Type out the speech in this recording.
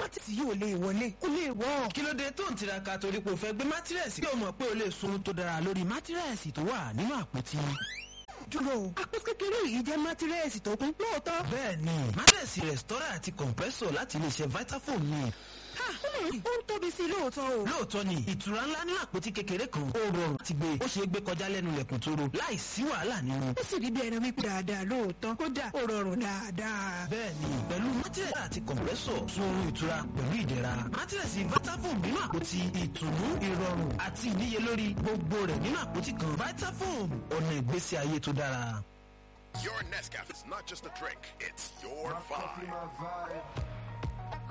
mátírẹ́sì yìí ò lè wọlé kó lè wọ́. kí ló dé tó ń tiraka torí pé o fẹ́ gbé mátírẹ́sì kí o mọ̀ pé o lè sun tó dára lórí mátírẹ́sì tó wà nínú àpótí. dúró àpótí kékeré yìí jẹ́ mátírẹ́sì tó kún lóòótọ́. bẹ́ẹ̀ni mátírẹ́sì rẹ̀stọ́rà àti compressor láti iléeṣẹ́ vitafoam ni. ha ó ń tóbi sí i lóòótọ́ o. lóòótọ́ ni ìtura ńlá nínú àpótí kékeré kan ó rọrùn ti gbé ó ṣeé gbé kọjá lẹ́nu lẹ̀kùn tó ro láì sí wàhálà nínú. ó sì rí bí ẹni wípé dáadáa lóòótọ́ kódà ó rọrùn dáadáa. bẹ́ẹ̀ni pẹ̀lú mátírẹ́sì àti compressor sun oorun ìtura pẹ̀lú ìdẹ̀ra mátírẹ́sì vitafoam nínú àpótí ìtùnú ìrọ̀rùn àti ìníyelórí gbogbo rẹ̀ nínú àpótí kan vitafoam ọ̀nà ìgbésí ayé tó dára. Your Nescafe is not just a drink, it's your vibe.